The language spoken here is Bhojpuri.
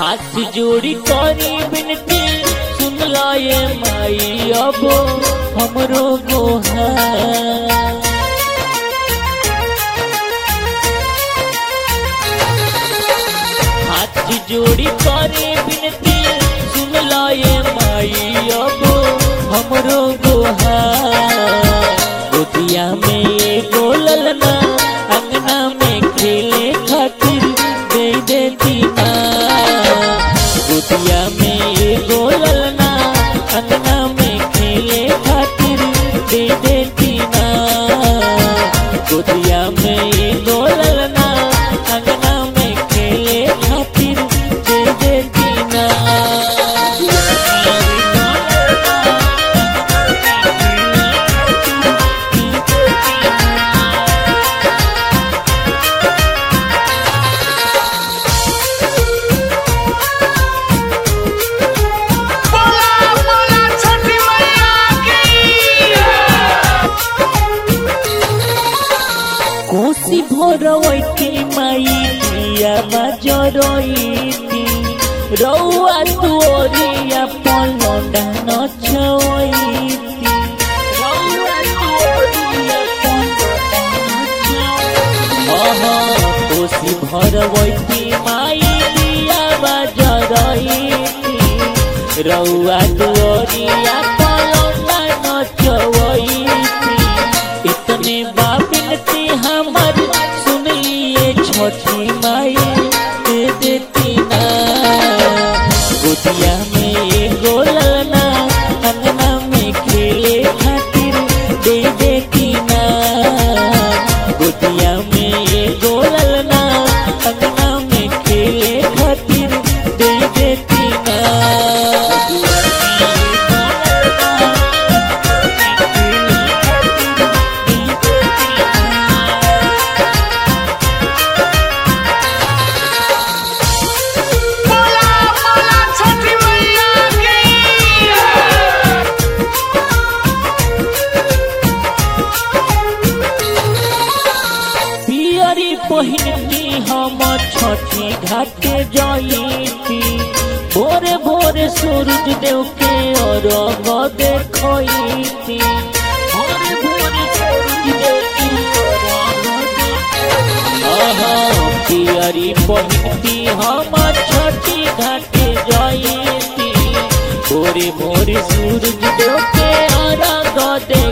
हाथ जोड़ी करी बिनती सुन लाए माई अब हमरो गोहा हाथ जोड़ी करे बिनती सुन लाए माई अब हमरो गोहा गोदिया में ये गोलल ना अंगना में खेले खातिर दे देती ना गोदिया में ये गोलल ना अंगना में खेले खातिर दे देती ना गोदिया में ये गोलल ना अंगना में खेले खातिर दे देती ना बोला बोला छठी मैया की कोसी भोरवैती माई दिया बजरैती रौआ तोरिया पलंडा नचवैती रौआ तोरिया पलंडा नचवैती कोसी भरवैती माई दिया बजरैती रौआ तोरिया पलंडा नचवैती इतने बाबिनती हमर सुन लिए छोटी माई दे देती ना गोदिया में ये गोलना अंगना में खेले खातिर दे देती ना गोदिया में ये गोलना अंगना में खेले खातिर दे देती ना बोला बोला छठी मैया की पियरी पहिनती हम छठी घाटे जाइती भोरे भोरे सूरज देव के अरग देखती भोरे भोरे सूरज देव के अरग देखती। आहा, पियरी पहिनती हम छठी घाटे जाइती भोरे भोरे सूरज देव के अरग देखती